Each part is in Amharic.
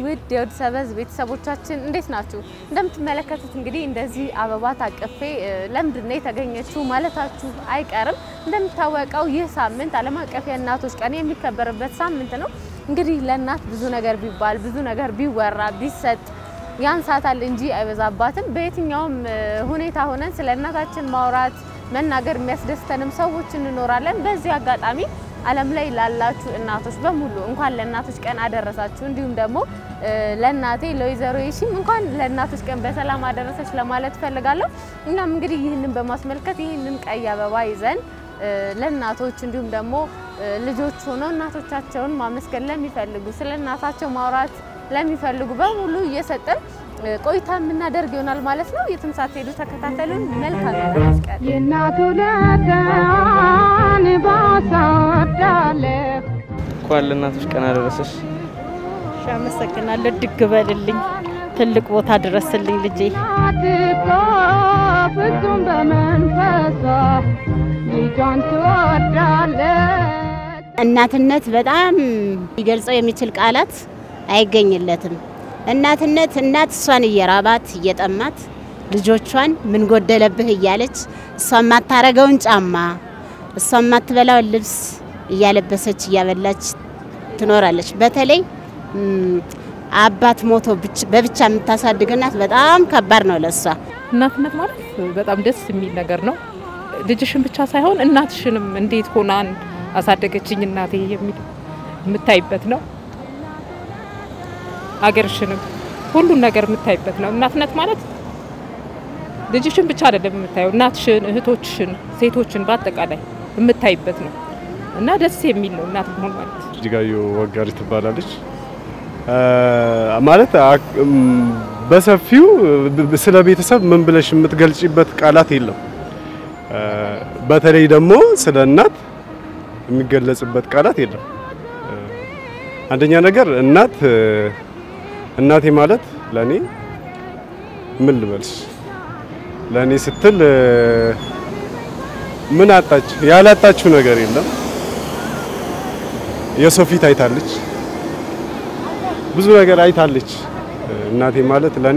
ውድ የወድ ሰበዝ ቤተሰቦቻችን እንዴት ናችሁ? እንደምትመለከቱት እንግዲህ እንደዚህ አበባ ታቅፌ ለምንድን ነው የተገኘችው ማለታችሁ አይቀርም። እንደሚታወቀው ይህ ሳምንት ዓለም አቀፍ የእናቶች ቀን የሚከበርበት ሳምንት ነው። እንግዲህ ለእናት ብዙ ነገር ቢባል ብዙ ነገር ቢወራ ቢሰጥ ያንሳታል እንጂ አይበዛባትም። በየትኛውም ሁኔታ ሆነን ስለ እናታችን ማውራት መናገር የሚያስደስተንም ሰዎች እንኖራለን። በዚህ አጋጣሚ ዓለም ላይ ላላችሁ እናቶች በሙሉ እንኳን ለእናቶች ቀን አደረሳችሁ። እንዲሁም ደግሞ ለእናቴ ለወይዘሮ የሺም እንኳን ለእናቶች ቀን በሰላም አደረሰች ለማለት እፈልጋለሁ። እኛም እንግዲህ ይህንን በማስመልከት ይህንን ቀይ አበባ ይዘን ለእናቶች እንዲሁም ደግሞ ልጆች ሆነው እናቶቻቸውን ማመስገን ለሚፈልጉ ስለ እናታቸው ማውራት ለሚፈልጉ በሙሉ እየሰጠን ቆይታ የምናደርግ ይሆናል ማለት ነው። የትም ሳትሄዱ ተከታተሉን። መልካም የእናቶች ቀን። የእናቱ ለጋን ባሳወዳለ እንኳን ለእናቶች ቀን አደረሰሽ። እሺ፣ አመሰግናለሁ። ድግ በልልኝ፣ ትልቅ ቦታ ድረስልኝ ልጄ። አትኮ ፍጹም በመንፈሷ ልጇን ትወዳለች። እናትነት በጣም ሊገልጸው የሚችል ቃላት አይገኝለትም። እናትነት እናት እሷን እየራባት እየጠማት ልጆቿን ምን ጎደለብህ እያለች እሷ የማታረገውን ጫማ እሷ የማትበላውን ልብስ እያለበሰች እያበላች ትኖራለች። በተለይ ም፣ አባት ሞቶ ብቻ- በብቻ የምታሳድግ እናት በጣም ከባድ ነው ለሷ። እናትነት ማለት በጣም ደስ የሚል ነገር ነው። ልጅሽን ብቻ ሳይሆን እናትሽንም እንዴት ሆናን አሳደገችኝ እናቴ የሚል የምታይበት ነው። አገርሽንም ሁሉን ነገር የምታይበት ነው። እናትነት ማለት ልጅሽን ብቻ አይደለም የምታየው፣ እናትሽን፣ እህቶችሽን፣ ሴቶችን በአጠቃላይ የምታይበት ነው እና ደስ የሚል ነው እናት መሆን ማለት። እጅጋየሁ ወጋሪ ትባላለች። ማለት አ- እም፣ በሰፊው ብ- ስለ ቤተሰብ ምን ብለሽ የምትገልጪበት ቃላት የለም። አ፣ በተለይ ደግሞ ስለ እናት የሚገለጽበት ቃላት የለም። አ፣ አንደኛ ነገር እናት እ፣ እናቴ ማለት ለኔ ምን ልበልሽ ለኔ ስትል እ፣ ምን አጣች? ያላጣችው ነገር የለም። የሰው ፊት አይታለች፣ ብዙ ነገር አይታለች። እናቴ ማለት ለኔ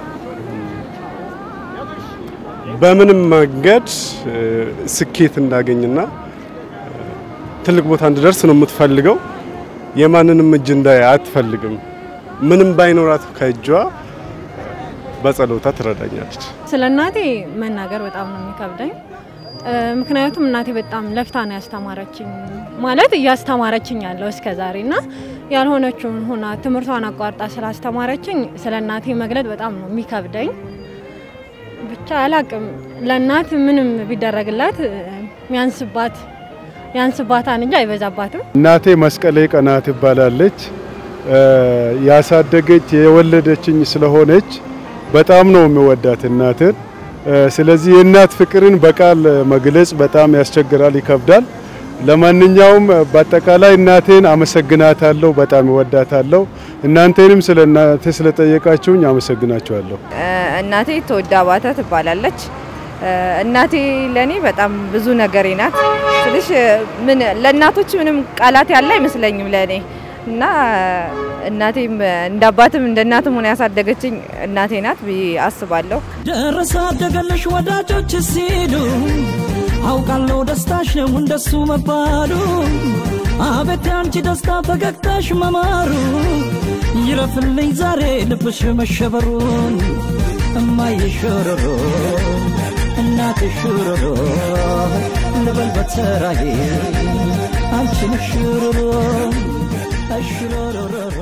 በምንም መንገድ እ፣ ስኬት እንዳገኝና እ፣ ትልቅ ቦታ እንድደርስ ነው የምትፈልገው። የማንንም እጅ እንዳይ አትፈልግም። ምንም ባይኖራት ከእጇ በጸሎታ ትረዳኛለች። ስለ እናቴ መናገር በጣም ነው የሚከብደኝ። እ፣ ምክንያቱም እናቴ በጣም ለፍታ ነው ያስተማረችኝ፣ ማለት እያስተማረችኝ ያለው እስከ ዛሬ እና ያልሆነችውን ሆና ትምህርቷን አቋርጣ ስላስተማረችኝ ስለ እናቴ መግለጥ በጣም ነው የሚከብደኝ። ብቻ አላቅም ለእናት ምንም ቢደረግላት እ፣ ሚያንስባት ያንስባታል እንጂ አይበዛባትም። እናቴ መስቀሌ ቀና ትባላለች። እ፣ ያሳደገች የወለደችኝ ስለሆነች በጣም ነው የሚወዳት እናትን። እ፣ ስለዚህ የእናት ፍቅርን በቃል መግለጽ በጣም ያስቸግራል፣ ይከብዳል። ለማንኛውም በአጠቃላይ እናቴን አመሰግናታለሁ፣ በጣም እወዳታለሁ። እናንተንም ስለ እናቴ ስለጠየቃችሁኝ አመሰግናችኋለሁ። እናቴ ተወዳ አባተ ትባላለች። እናቴ ለኔ በጣም ብዙ ነገሬ ናት ስልሽ ምን ለእናቶች ምንም ቃላት ያለ አይመስለኝም ለኔ እና እናቴም እንደ አባትም እንደ እናትም ሆነ ያሳደገችኝ እናቴ ናት ብዬ አስባለሁ። ደረሰ አደገለሽ ወዳጆች ሲሉ አውቃለሁ ደስታሽ ነው እንደሱ መባሉ አቤት ያንቺ ደስታ ፈገግታሽ መማሩ ይረፍልኝ ዛሬ ልብሽ መሸበሩን እማዬ ሾሮሮ እናቴ ሾሮሮ ልበል በተራዬ አንቺን ሾሮሮ ሾሮሮሮ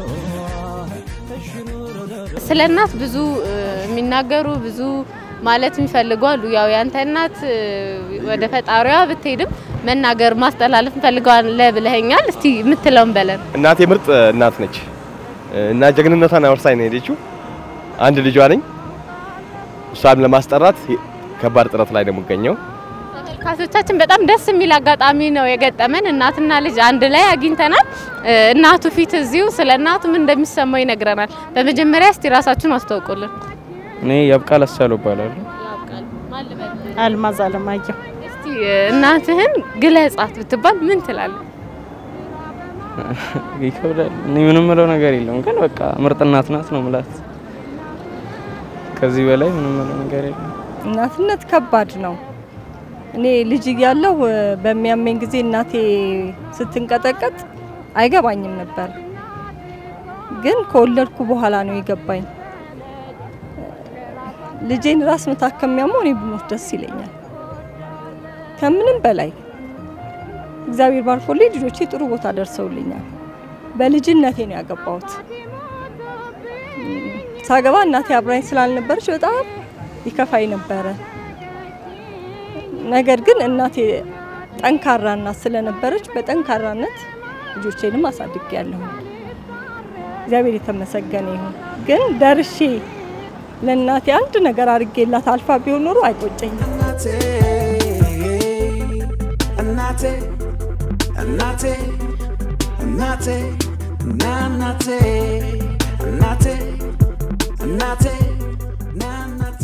ሾሮሮሮ ስለ እናት ብዙ እ፣ የሚናገሩ ብዙ ማለት የሚፈልጉ አሉ። ያው ያንተ እናት እ፣ ወደ ፈጣሪዋ ብትሄድም መናገር ማስተላለፍ እንፈልገዋለን ብለኸኛል። እስቲ የምትለውን በለን። እናቴ ምርጥ እናት ነች እና ጀግንነቷን አወርሳኝ ነው የሄደችው። አንድ ልጇ ነኝ። እሷን ለማስጠራት ከባድ ጥረት ላይ ነው የምገኘው። ተመልካቾቻችን በጣም ደስ የሚል አጋጣሚ ነው የገጠመን። እናትና ልጅ አንድ ላይ አግኝተናል። እ፣ እናቱ ፊት እዚሁ ስለ እናቱ ምን እንደሚሰማው ይነግረናል። በመጀመሪያ እስቲ ራሳችሁን አስተዋውቁልን። እኔ ያብቃል አሳሉ እባላለሁ። አልማዝ አለማየሁ እስቲ እ፣ እናትህን ግለጻት ብትባል ምን ትላለህ? ይከብዳል። እኔ ምንም ምለው ነገር የለም፣ ግን በቃ ምርጥ እናት ናት ነው ምላት። ከዚህ በላይ ምንም ምለው ነገር የለም። እናትነት ከባድ ነው። እኔ ልጅ እያለሁ በሚያመኝ ጊዜ እናቴ ስትንቀጠቀጥ አይገባኝም ነበር፣ ግን ከወለድኩ በኋላ ነው የገባኝ። ልጄን ራስ ምታት ከሚያመው እኔ ብሞት ደስ ይለኛል ከምንም በላይ። እግዚአብሔር ባርኮልኝ ልጆቼ ጥሩ ቦታ ደርሰውልኛል። በልጅነቴ ነው ያገባሁት። ሳገባ እናቴ አብራኝ ስላልነበረች በጣም ይከፋኝ ነበረ። ነገር ግን እናቴ ጠንካራ እናት ስለነበረች በጠንካራነት ልጆቼንም አሳድጌያለሁ። እግዚአብሔር የተመሰገነ ይሁን። ግን ደርሼ ለእናቴ አንድ ነገር አድርጌላት አልፋ ቢሆን ኖሮ አይቆጨኝም። እናቴ እናቴ እናቴ እናቴ እናቴ እናቴ እናቴ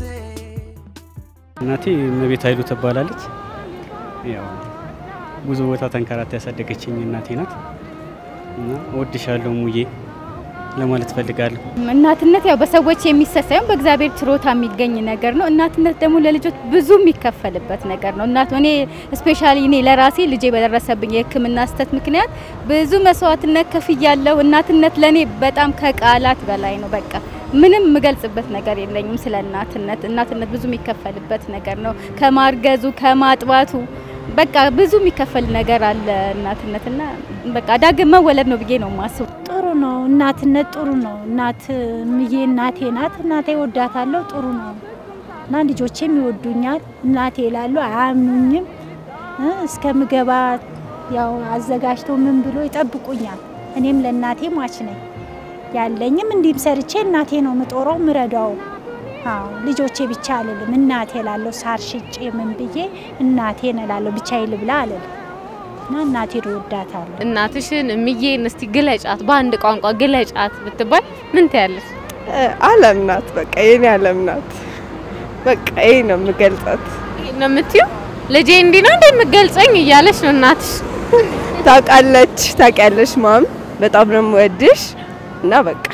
እናቴ እመቤት ኃይሉ ትባላለች። ያው ብዙ ቦታ ተንከራታ ያሳደገችኝ እናቴ ናት እና እወድሻለሁ ሙዬ ለማለት ፈልጋለሁ። እናትነት ያው በሰዎች የሚሰጥ ሳይሆን በእግዚአብሔር ችሮታ የሚገኝ ነገር ነው። እናትነት ደግሞ ለልጆች ብዙ የሚከፈልበት ነገር ነው። እናት እኔ ስፔሻሊ እኔ ለራሴ ልጄ በደረሰብኝ የሕክምና ስህተት ምክንያት ብዙ መስዋዕትነት ከፍያለሁ። እናትነት ለኔ በጣም ከቃላት በላይ ነው። በቃ ምንም የምገልጽበት ነገር የለኝም ስለ እናትነት። እናትነት ብዙ የሚከፈልበት ነገር ነው። ከማርገዙ ከማጥባቱ በቃ ብዙ የሚከፈል ነገር አለ እናትነትና በቃ ዳግም መወለድ ነው ብዬ ነው የማስበው። ጥሩ ነው። እናትነት ጥሩ ነው። እናት ምዬ እናቴ ናት። እናቴ ወዳታለሁ። ጥሩ ነው እና ልጆቼም ይወዱኛል። እናቴ ይላሉ፣ አያምኑኝም። እ እስከምገባ ያው አዘጋጅተው ምን ብሎ ይጠብቁኛል። እኔም ለእናቴ ሟች ነኝ። ያለኝም እንዲህም ሰርቼ እናቴ ነው ምጦረው ምረዳው። አዎ ልጆቼ ብቻ አልልም፣ እናቴ እላለሁ። ሳር ሽጬ ምን ብዬ እናቴን እላለሁ። ብቻዬን ልብላ አልልም እና እናቴን እወዳታለሁ። እናትሽን እምዬን እስቲ ግለጫት፣ በአንድ ቋንቋ ግለጫት ብትባል ምን ትያለሽ? አለም ናት። በቃ የኔ አለም ናት። በቃ ይሄ ነው የምገልጻት። ነው የምትይው? ልጄ እንዲህ ነው እንደ የምገልጸኝ እያለች ነው እናትሽ። ታውቃለች፣ ታውቂያለሽ ማም፣ በጣም ነው የምወድሽ እና በቃ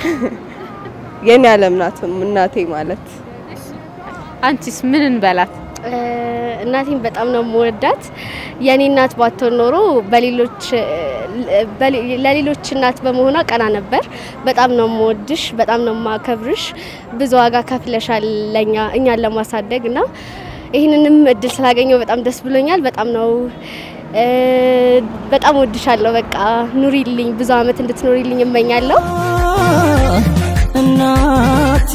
የኔ አለም ናት እናቴ ማለት። አንቺስ ምን እንበላት? እናቴን በጣም ነው የምወዳት። የኔ እናት ባትሆን ኖሮ በሌሎች ለሌሎች እናት በመሆኗ ቀና ነበር። በጣም ነው የምወድሽ፣ በጣም ነው የማከብርሽ። ብዙ ዋጋ ከፍለሻል ለኛ እኛን ለማሳደግ እና ይህንንም እድል ስላገኘው በጣም ደስ ብሎኛል። በጣም ነው በጣም ወድሻለሁ። በቃ ኑሪልኝ፣ ብዙ አመት እንድትኖሪልኝ እመኛለሁ። እናቴ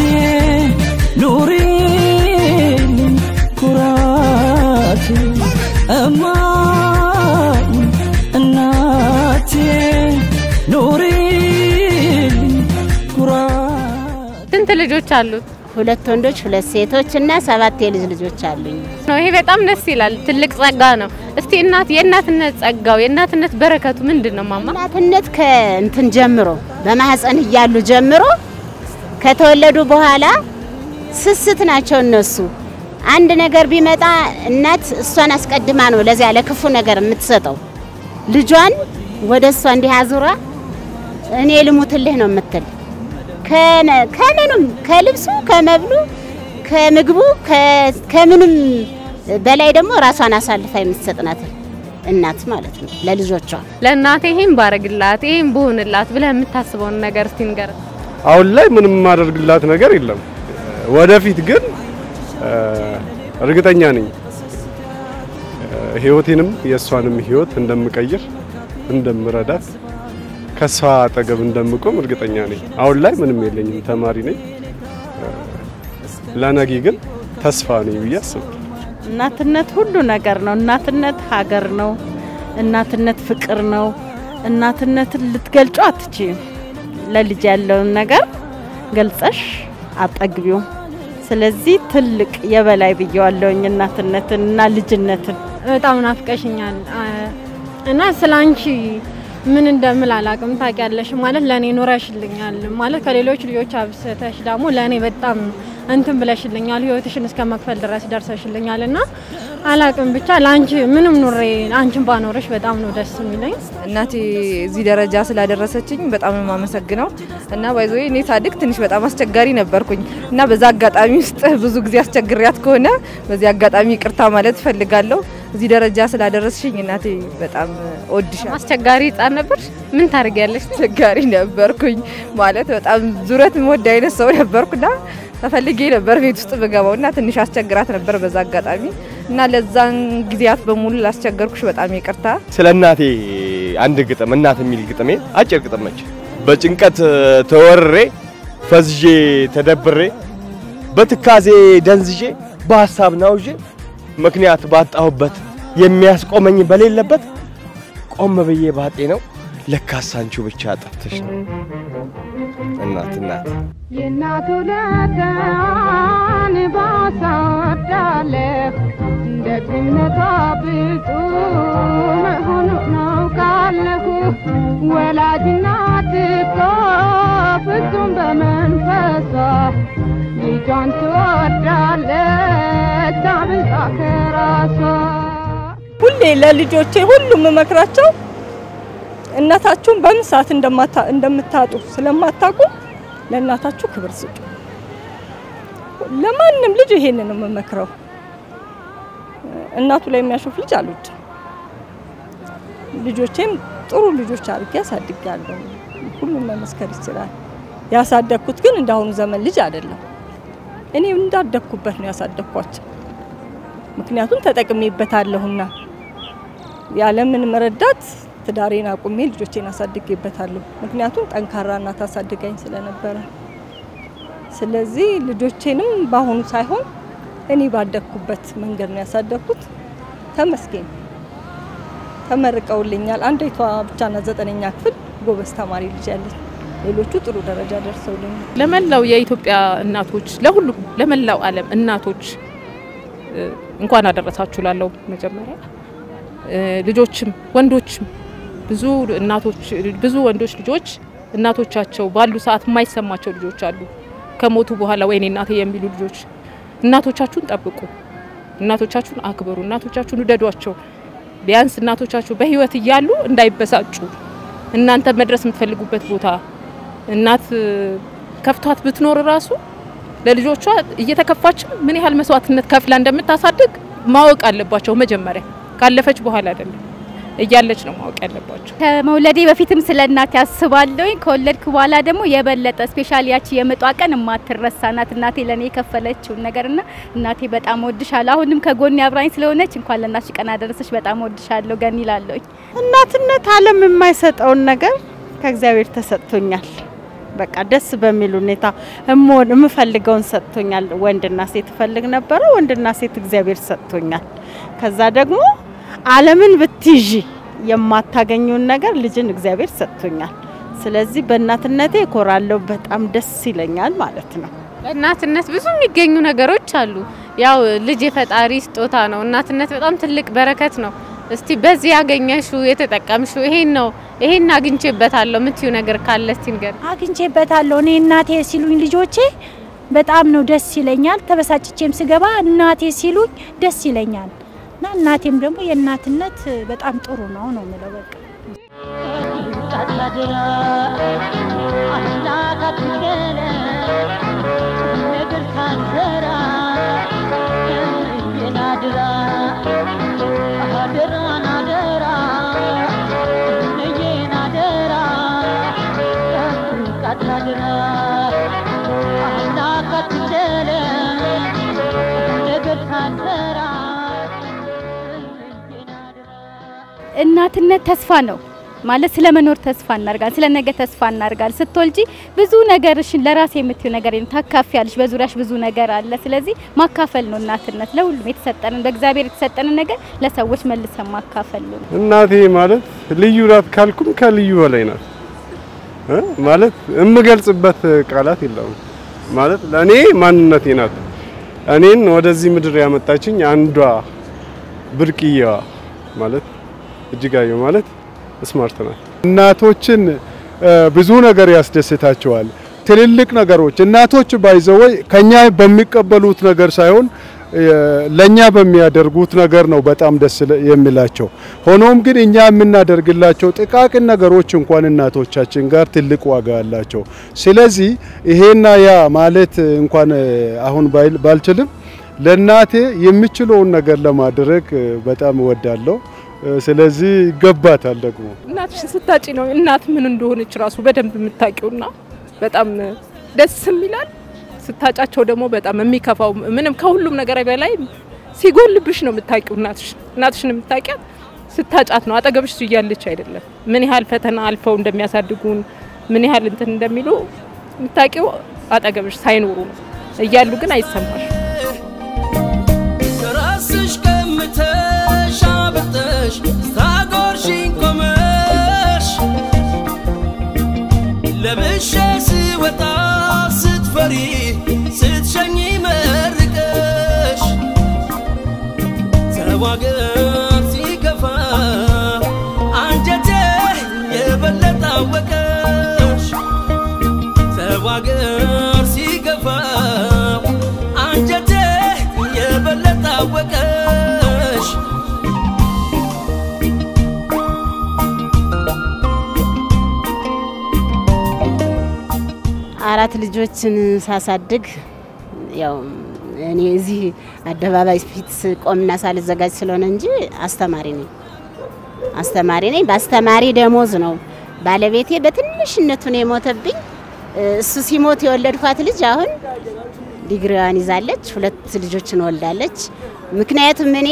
ኑሪልኝ ኩራቴ እማ እናቴ ኑሪልኝ ኩራቴ ስንት ልጆች አሉት? ሁለት ወንዶች፣ ሁለት ሴቶች እና ሰባት የልጅ ልጆች አሉኝ። ነው ይሄ በጣም ደስ ይላል። ትልቅ ጸጋ ነው። እስቲ እናት የእናትነት ጸጋው የእናትነት በረከቱ ምንድን ነው ማማ? እናትነት ከእንትን ጀምሮ በማህፀን እያሉ ጀምሮ ከተወለዱ በኋላ ስስት ናቸው እነሱ። አንድ ነገር ቢመጣ እናት እሷን አስቀድማ ነው ለዚያ ለክፉ ነገር የምትሰጠው። ልጇን ወደ እሷ እንዲህ አዙራ እኔ ልሙትልህ ነው የምትል ከምንም ከልብሱ ከመብሉ ከምግቡ ከምንም በላይ ደግሞ ራሷን አሳልፋ የምትሰጥ ናት እናት ማለት ነው ለልጆቿ። ለእናቴ ይሄን ባረግላት ይሄን ብሆንላት ብለህ የምታስበውን ነገር እስቲ ንገረን። አሁን ላይ ምንም የማደርግላት ነገር የለም። ወደፊት ግን እርግጠኛ ነኝ ህይወቴንም የእሷንም ህይወት እንደምቀይር እንደምረዳት ከሷ አጠገብ እንደምቆም እርግጠኛ ነኝ። አሁን ላይ ምንም የለኝም፣ ተማሪ ነኝ። ለነገ ግን ተስፋ ነኝ ብዬ አስባለሁ። እናትነት ሁሉ ነገር ነው። እናትነት ሀገር ነው። እናትነት ፍቅር ነው። እናትነትን ልትገልጩ አትችይም። ለልጅ ያለውን ነገር ገልጸሽ አጠግቢው። ስለዚህ ትልቅ የበላይ ብየዋለሁኝ እናትነትን እና ልጅነትን። በጣም ናፍቀሽኛል እና ስለ አንቺ ምን እንደምል አላቅም። ታውቂያለሽ ማለት ለእኔ ኑረሽልኛል ማለት ከሌሎች ልጆች አብስተሽ ደግሞ ለእኔ በጣም እንትን ብለሽልኛል። ህይወትሽን እስከ መክፈል ድረስ ደርሰሽልኛል እና አላቅም ብቻ ለአንቺ ምንም ኑሬ አንቺን ባኖርሽ በጣም ነው ደስ የሚለኝ። እናቴ እዚህ ደረጃ ስላደረሰችኝ በጣም ነው የማመሰግነው እና ባይዞ እኔ ሳድግ ትንሽ በጣም አስቸጋሪ ነበርኩኝ እና በዛ አጋጣሚ ውስጥ ብዙ ጊዜ አስቸግሪያት ከሆነ በዚህ አጋጣሚ ይቅርታ ማለት እፈልጋለሁ። እዚህ ደረጃ ስላደረስሽኝ እናቴ በጣም እወድሻለሁ። አስቸጋሪ ህጻን ነበር። ምን ታደርጊያለሽ? አስቸጋሪ ነበርኩኝ ማለት በጣም ዙረት የምወድ አይነት ሰው ነበርኩና ተፈልጌ ነበር ቤት ውስጥ ብገባው እና ትንሽ አስቸግራት ነበር በዛ አጋጣሚ እና ለዛን ጊዜያት በሙሉ ላስቸገርኩሽ በጣም ይቅርታ። ስለ እናቴ አንድ ግጥም እናት የሚል ግጥሜ አጭር ግጥም ነች። በጭንቀት ተወርሬ ፈዝዤ ተደብሬ በትካዜ ደንዝዤ በሀሳብ ናውዤ ምክንያት ባጣሁበት የሚያስቆመኝ በሌለበት ቆም ብዬ ባጤ ነው ለካስ አንቺው ብቻ ጠፍተሽ ነው እናት እናት የእናቱ ለታን ባሳዳለህ ደግነቷ ብዙ መሆኑ ነው ካለሁ ወላጅ እናት እኮ ፍጹም በመንፈሷ ልጇን ትወዳለች አብልጣ ከራሷ ሁሌ ለልጆቼ ሁሉ የምመክራቸው እናታችሁን በምን ሰዓት እንደማታ- እንደምታጡ ስለማታውቁ ለእናታችሁ ክብር ስጡ። ለማንም ልጅ ይሄንን ነው የምመክረው። እናቱ ላይ የሚያሾፍ ልጅ አልወድም። ልጆቼም ጥሩ ልጆች አድርጌ አሳድጋለሁ። ሁሉም መመስከር ይችላል። ያሳደግኩት ግን እንዳሁኑ ዘመን ልጅ አይደለም። እኔ እንዳደግኩበት ነው ያሳደግኳቸው። ምክንያቱም ተጠቅሜበታለሁና ያለምን መረዳት ትዳሬን አቁሜ ልጆቼን አሳድጌበታለሁ። ምክንያቱም ጠንካራ እናት አሳድጋኝ ስለነበረ፣ ስለዚህ ልጆቼንም በአሁኑ ሳይሆን እኔ ባደግኩበት መንገድ ነው ያሳደግኩት። ተመስገን ተመርቀውልኛል። አንዲቷ ብቻና ዘጠነኛ ክፍል ጎበዝ ተማሪ ልጅ ያለች፣ ሌሎቹ ጥሩ ደረጃ ደርሰውልኛል። ለመላው የኢትዮጵያ እናቶች፣ ለሁሉም ለመላው ዓለም እናቶች እ፣ እንኳን አደረሳችሁ ላለው መጀመሪያ እ፣ ልጆችም ወንዶችም ብዙ እናቶች ብዙ ወንዶች ልጆች እናቶቻቸው ባሉ ሰዓት የማይሰማቸው ልጆች አሉ። ከሞቱ በኋላ ወይኔ እናቴ የሚሉ ልጆች እናቶቻችሁን ጠብቁ፣ እናቶቻችሁን አክብሩ፣ እናቶቻችሁን ውደዷቸው። ቢያንስ እናቶቻችሁ በህይወት እያሉ እንዳይበሳጩ እናንተ መድረስ የምትፈልጉበት ቦታ እናት እ፣ ከፍቷት ብትኖር ራሱ ለልጆቿ እየተከፋችም ምን ያህል መስዋዕትነት ከፍላ እንደምታሳድግ ማወቅ አለባቸው። መጀመሪያ ካለፈች በኋላ አይደለም እያለች ነው ማወቅ ያለባቸው። ከመውለዴ በፊትም ስለ እናቴ አስባለሁኝ። ከወለድኩ በኋላ ደግሞ የበለጠ ስፔሻሊ ያቺ የምጧ ቀን የማትረሳ ናት። እናቴ ለእኔ የከፈለችውን ነገርና እናቴ በጣም ወድሻለሁ። አሁንም ከጎኔ አብራኝ ስለሆነች እንኳን ለእናትሽ ቀን አደረሰሽ። በጣም ወድሻለሁ ገኒ እላለሁኝ። እናትነት ዓለም የማይሰጠውን ነገር ከእግዚአብሔር ተሰጥቶኛል። በቃ ደስ በሚል ሁኔታ እምወድ የምፈልገውን ሰጥቶኛል። ወንድና ሴት እፈልግ ነበረ። ወንድና ሴት እግዚአብሔር ሰጥቶኛል። ከዛ ደግሞ ዓለምን ብትይዢ የማታገኘውን ነገር ልጅን እግዚአብሔር ሰጥቶኛል። ስለዚህ በእናትነቴ እኮራለሁ። በጣም ደስ ይለኛል ማለት ነው። እናትነት ብዙ የሚገኙ ነገሮች አሉ። ያው ልጅ የፈጣሪ ስጦታ ነው። እናትነት በጣም ትልቅ በረከት ነው። እስቲ በዚህ ያገኘሽው የተጠቀምሽው ይሄን ነው ይሄን አግኝቼበታለሁ የምትዩ ነገር ካለ እስቲ ንገር። አግኝቼበታለሁ። እኔ እናቴ ሲሉኝ ልጆቼ በጣም ነው ደስ ይለኛል። ተበሳጭቼም ስገባ እናቴ ሲሉኝ ደስ ይለኛል እና እናቴም ደግሞ የእናትነት በጣም ጥሩ ነው ነው የምለው በቃ እናትነት ተስፋ ነው ማለት ስለ መኖር ተስፋ እናርጋል፣ ስለ ነገ ተስፋ እናርጋል። ስትወልጂ ብዙ ነገርሽን ለራሴ የምትዩ ነገር የለም፣ ታካፊያለሽ። በዙሪያሽ ብዙ ነገር አለ። ስለዚህ ማካፈል ነው እናትነት። ለሁሉም የተሰጠንን በእግዚአብሔር የተሰጠንን ነገር ለሰዎች መልሰን ማካፈል ነው። እናቴ ማለት ልዩ ናት ካልኩም ከልዩ በላይ ናት እ ማለት የምገልጽበት ቃላት የለውም። ማለት ለእኔ ማንነቴ ናት። እኔን ወደዚህ ምድር ያመጣችኝ አንዷ ብርቅዬዋ ማለት እጅጋየሁ ማለት ስማርት ናት። እናቶችን ብዙ ነገር ያስደስታቸዋል። ትልልቅ ነገሮች እናቶች ባይዘወይ ከኛ በሚቀበሉት ነገር ሳይሆን ለኛ በሚያደርጉት ነገር ነው በጣም ደስ የሚላቸው። ሆኖም ግን እኛ የምናደርግላቸው ጥቃቅን ነገሮች እንኳን እናቶቻችን ጋር ትልቅ ዋጋ አላቸው። ስለዚህ ይሄና ያ ማለት እንኳን አሁን ባልችልም ለእናቴ የምችለውን ነገር ለማድረግ በጣም እወዳለሁ። ስለዚህ ይገባታል ደግሞ እናትሽን ስታጪ ነው እናት ምን እንደሆነች ራሱ በደንብ የምታውቂውና በጣም ደስም ይላል። ስታጫቸው ደግሞ በጣም የሚከፋው ምንም ከሁሉም ነገር በላይ ሲጎልብሽ ነው የምታውቂው እናትሽ እናትሽን የምታውቂያት ስታጫት ነው። አጠገብሽ እያለች አይደለም። ምን ያህል ፈተና አልፈው እንደሚያሳድጉን ምን ያህል እንትን እንደሚሉ የምታውቂው አጠገብሽ ሳይኖሩ ነው። እያሉ ግን አይሰማሽ። ከራስሽ ቀምተሽ አበልጠሽ ስታጎርሽኝ ቆመሽ ለብሼ ስወጣ ስትፈሪ ስትሸኝ መርቀሽ ተዋገር ሲከፋ አንጀቴ የበለጠ አወቀሽ ተዋገር ሲከፋ አንጀቴ የበለጠ አወቀሽ አራት ልጆችን ሳሳድግ ያው እኔ እዚህ አደባባይ ፊት ቆምና ሳልዘጋጅ ስለሆነ እንጂ አስተማሪ ነኝ። አስተማሪ ነኝ። በአስተማሪ ደሞዝ ነው ባለቤቴ በትንሽነቱ ነው የሞተብኝ። እሱ ሲሞት የወለድኳት ልጅ አሁን ዲግሪዋን ይዛለች፣ ሁለት ልጆችን ወልዳለች። ምክንያቱም እኔ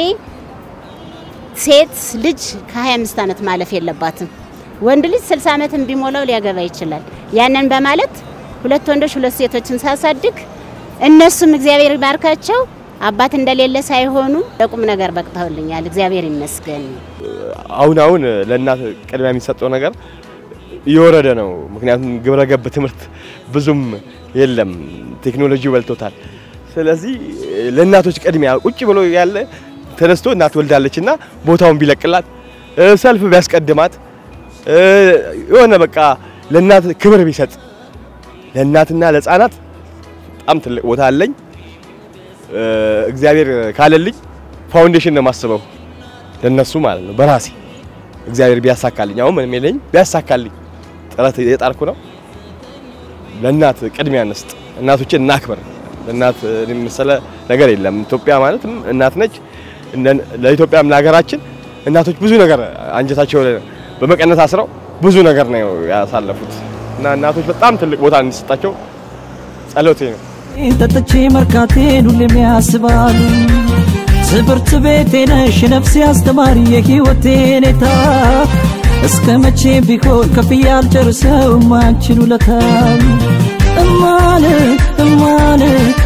ሴት ልጅ ከ25 ዓመት ማለፍ የለባትም። ወንድ ልጅ 60 ዓመትም ቢሞላው ሊያገባ ይችላል። ያንን በማለት ሁለት ወንዶች ሁለት ሴቶችን ሳሳድግ እነሱም እግዚአብሔር ይባርካቸው አባት እንደሌለ ሳይሆኑ ለቁም ነገር በቅተውልኛል። እግዚአብሔር ይመስገን። አሁን አሁን ለእናት ቅድሚያ የሚሰጠው ነገር እየወረደ ነው። ምክንያቱም ግብረ ገብ ትምህርት ብዙም የለም፣ ቴክኖሎጂ በልቶታል። ስለዚህ ለእናቶች ቅድሚያ ቁጭ ብሎ ያለ ተነስቶ እናት ወልዳለች እና ቦታውን ቢለቅላት ሰልፍ ቢያስቀድማት የሆነ በቃ ለእናት ክብር ቢሰጥ ለእናትና ለሕፃናት በጣም ትልቅ ቦታ አለኝ። እግዚአብሔር ካለልኝ ፋውንዴሽን ነው የማስበው ለነሱ ማለት ነው። በራሴ እግዚአብሔር ቢያሳካልኝ አሁን ምንም የለኝም፣ ቢያሳካልኝ ጥረት እየጣርኩ ነው። ለእናት ቅድሚያ እንስጥ፣ እናቶችን እናክብር። ለእናት የመሰለ ነገር የለም። ኢትዮጵያ ማለትም እናት ነች። ለኢትዮጵያም ለሀገራችን እናቶች ብዙ ነገር አንጀታቸው በመቀነት አስረው ብዙ ነገር ነው ያሳለፉት እና እናቶች በጣም ትልቅ ቦታ እንዲሰጣቸው ጸሎቴ ነው። ጠጥቼ መርካቴን ሁሌም ያስባሉ ትምህርት ቤቴ ነሽ ነፍሴ አስተማሪ የህይወቴ ኔታ እስከ መቼ ቢሆን ከፍዬ አልጨርሰውም አንቺን ውለታ እማን እማን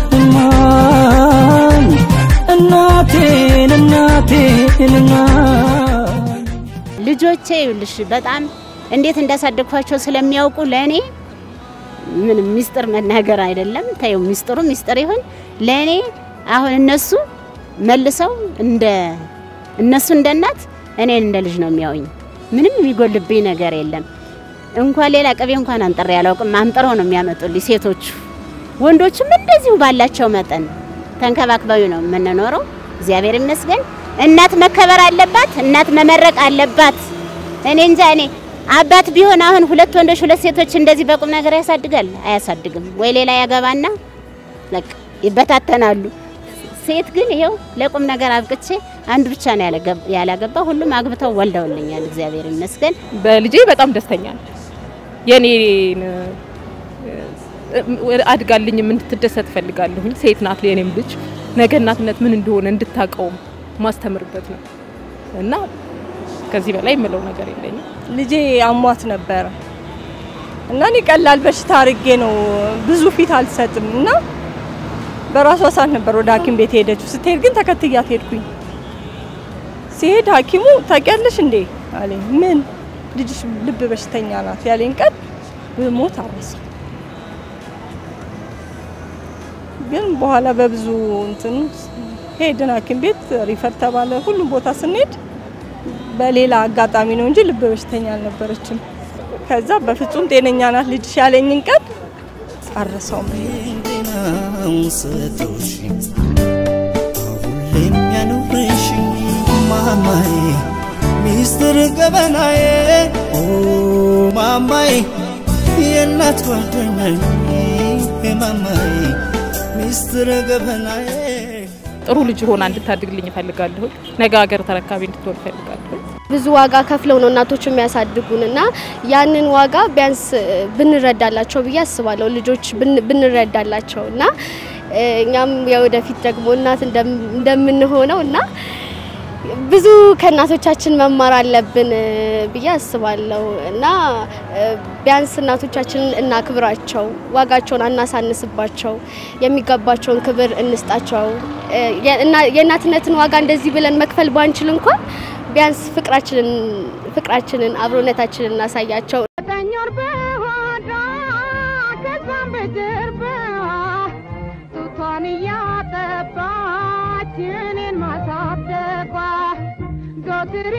እማን እናቴን እናቴን እናት ልጆቼ ይኸውልሽ በጣም እንዴት እንዳሳደግኳቸው ስለሚያውቁ ለእኔ ምንም ሚስጥር መናገር አይደለም። ታየው ሚስጥሩ ሚስጥር ይሁን ለእኔ አሁን እነሱ መልሰው እንደ እነሱ እንደ እናት እኔን እንደ ልጅ ነው የሚያዩኝ። ምንም የሚጎልብኝ ነገር የለም። እንኳን ሌላ ቅቤ እንኳን አንጥሬ አላውቅም። አንጥረው ነው የሚያመጡልኝ ሴቶቹ። ወንዶቹም እንደዚሁ ባላቸው መጠን ተንከባክበው ነው የምንኖረው። እግዚአብሔር ይመስገን። እናት መከበር አለባት። እናት መመረቅ አለባት። እኔ እንጃ እኔ አባት ቢሆን አሁን ሁለት ወንዶች ሁለት ሴቶች እንደዚህ በቁም ነገር ያሳድጋል? አያሳድግም። ወይ ሌላ ያገባና በቃ ይበታተናሉ። ሴት ግን ይሄው ለቁም ነገር አብቅቼ አንድ ብቻ ነው ያላገባ፣ ሁሉም አግብተው ወልደውልኛል። እግዚአብሔር ይመስገን። በልጄ በጣም ደስተኛ ነኝ። የኔን አድጋልኝም እንድትደሰት ፈልጋለሁኝ። ሴት ናት የኔም ልጅ ነገ እናትነት ምን እንደሆነ እንድታቀውም ማስተምርበት ነው እና ከዚህ በላይ የምለው ነገር የለኝም። ልጄ አሟት ነበረ እና እኔ ቀላል በሽታ አድርጌ ነው ብዙ ፊት አልሰጥም እና በራሷ ሰዓት ነበር ወደ ሐኪም ቤት ሄደችው። ስትሄድ ግን ተከትያት ሄድኩኝ። ሲሄድ ሐኪሙ ታውቂያለሽ እንዴ አለኝ። ምን ልጅሽ ልብ በሽተኛ ናት ያለኝ ቀን ብሞት አረሳ። ግን በኋላ በብዙ እንትን ሄድን ሐኪም ቤት ሪፈር ተባለ። ሁሉም ቦታ ስንሄድ በሌላ አጋጣሚ ነው እንጂ ልብ በሽተኛ አልነበረችም። ከዛ በፍጹም ጤነኛ ናት ልጅሽ ያለኝን ቀን አረሰውም። ስቶሽ ሁሌም ያኑርሽ ማማዬ ሚስጥር ገበናዬ ኦ ማማዬ የእናት ጓደኛዬ ማማዬ ሚስጥር ገበናዬ ጥሩ ልጅ ሆና እንድታድግልኝ እፈልጋለሁ። ነገ ሀገር ተረካቢ እንድትሆን እፈልጋለሁ። ብዙ ዋጋ ከፍለው ነው እናቶች የሚያሳድጉን እና ያንን ዋጋ ቢያንስ ብንረዳላቸው ብዬ አስባለሁ። ልጆች ብን- ብንረዳላቸው እና እ፣ እኛም የወደፊት ደግሞ እናት እንደም- እንደምንሆነው እና ብዙ ከእናቶቻችን መማር አለብን እ፣ ብዬ አስባለሁ እና እ፣ ቢያንስ እናቶቻችንን እናክብራቸው፣ ዋጋቸውን አናሳንስባቸው፣ የሚገባቸውን ክብር እንስጣቸው። እ፣ የእና- የእናትነትን ዋጋ እንደዚህ ብለን መክፈል ባንችል እንኳን ቢያንስ ፍቅራችንን ፍቅራችንን አብሮነታችንን እናሳያቸው። ዘጠኝ ወር በሆዷ ከዛም በጀርባዋ ጡቷን እያጠባች እኔን ማሳደጓ ዘወትር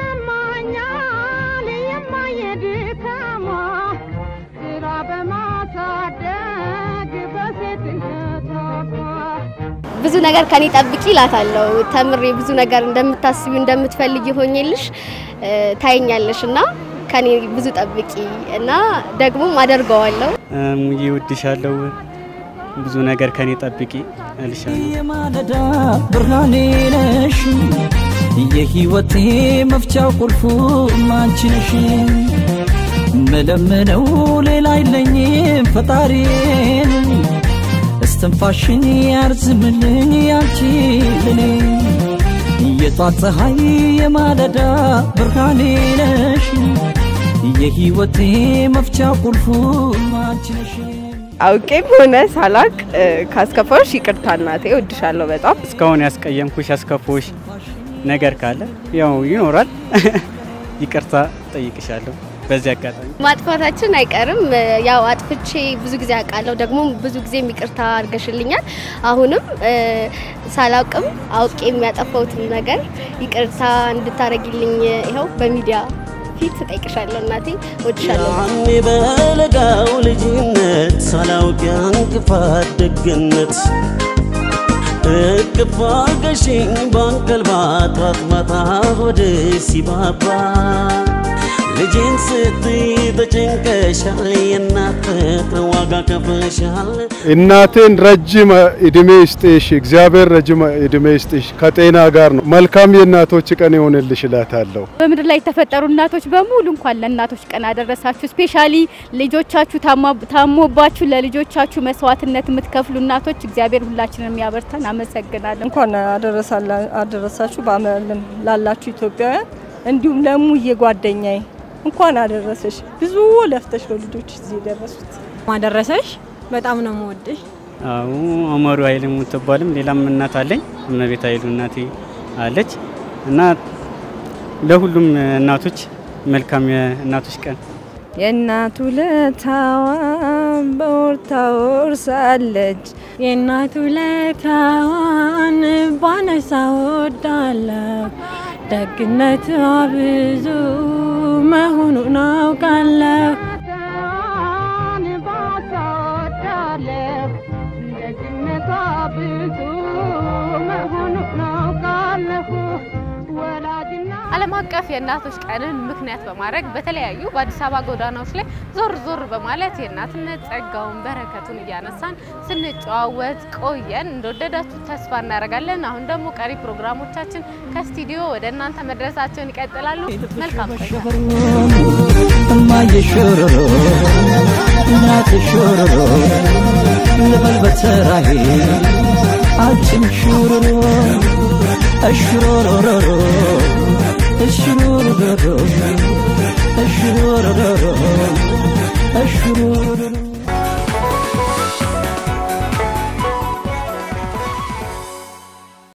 ይሰማኛል የማየ ድካሟ ስራ በማሳደግ በሴትነቷ ብዙ ነገር ከኔ ጠብቂ እላታለሁ። ተምሬ ብዙ ነገር እንደምታስቢ እንደምትፈልጊ ሆኜልሽ እ፣ ታይኛለሽ እና ከኔ ብዙ ጠብቂ እና ደግሞም አደርገዋለሁ። ሙዬ እወድሻለሁ፣ ብዙ ነገር ከኔ ጠብቂ እልሻለሁ። የማለዳ ብርሃኔ ነሽ የህይወቴ መፍቻው ቁልፉ አንቺ ነሽ መለምነው ሌላ አይለኝም ፈጣሪን እስትንፋሽን ያርዝምልኝ ያንቺ ለኔ የጧት ፀሐይ የማለዳ ብርሃኔ ነሽ የህይወቴ መፍቻ ቁልፉ አንቺ ነሽ አውቄም ሆነ ሳላቅ እ፣ ካስከፋሽ ይቅርታ እናቴ፣ እወድሻለሁ በጣም። እስካሁን ያስቀየምኩሽ ያስከፎሽ ነገር ካለ ያው ይኖራል፣ ይቅርታ ጠይቅሻለሁ በዚህ አጋጣሚ። ማጥፋታችን አይቀርም። እ፣ ያው አጥፍቼ ብዙ ጊዜ አውቃለሁ፣ ደግሞ ብዙ ጊዜ ይቅርታ አድርገሽልኛል። አሁንም እ፣ ሳላውቅም አውቄ የሚያጠፋውትን ነገር ይቅርታ እንድታረጊልኝ ይኸው በሚዲያ ፊት እጠይቅሻለሁ። እናቴ እወድሻለሁ። ያኔ በለጋው ልጅነት ሳላውቅ ያንክፋት ደግነት እቅፍ አርገሽኝ ባንቀልባ ጧት ማታ ሆድ ሲባባ ልጅን ስትይ ተጨንቀሻል፣ የእናት ፍቅር ዋጋ ከፍለሻል። እናቴን ረጅም እድሜ ይስጥሽ፣ እግዚአብሔር ረጅም እድሜ ይስጥሽ፣ ከጤና ጋር ነው። መልካም የእናቶች ቀን ይሆንልሽ እላታለሁ። በምድር ላይ የተፈጠሩ እናቶች በሙሉ እንኳን ለእናቶች ቀን አደረሳችሁ። ስፔሻሊ ልጆቻችሁ ታማ- ታሞባችሁ ለልጆቻችሁ መስዋዕትነት የምትከፍሉ እናቶች እግዚአብሔር ሁላችንም ያበርታን። አመሰግናለሁ። እንኳን አደረሳላ- አደረሳችሁ በዓለም ላላችሁ ኢትዮጵያውያን እንዲሁም ለሙዬ ጓደኛዬ እንኳን አደረሰሽ። ብዙ ለፍተሽ ነው ልጆች እዚህ የደረሱት። ማደረሰሽ በጣም ነው የምወድሽ። አዎ አመሩ ኃይል የምትባልም ሌላም እናት አለኝ። እመቤት ኃይሉ እናቴ አለች እና ለሁሉም እናቶች መልካም የእናቶች ቀን የእናቱ ለታዋን በወርታ ወርሳለች የእናቱ ለታዋን ባነሳ ወዳለሁ ደግነቷ ብዙ መሆኑን አውቃለሁ። ን ባሳወዳለሁ ደግነቷ ብዙ መሆኑን አውቃለሁ ወላጅና ዓለም አቀፍ የእናቶች ቀንን ምክንያት በማድረግ በተለያዩ በአዲስ አበባ ጎዳናዎች ላይ ዞር ዞር በማለት የእናትነት ጸጋውን በረከቱን እያነሳን ስንጨዋወት ቆየን። እንደወደዳችሁ ተስፋ እናደርጋለን። አሁን ደግሞ ቀሪ ፕሮግራሞቻችን ከስቱዲዮ ወደ እናንተ መድረሳቸውን ይቀጥላሉ። መልካም ቆይታ። እማዬ ሾሮሮ እናት ሾሮሮ ልበል በተራዬ አንቺም ሾሮሮ እሽሮሮሮሮ እሽሮሮሮሮ እሽሮሮሮሮ እሽሮሮሮሮ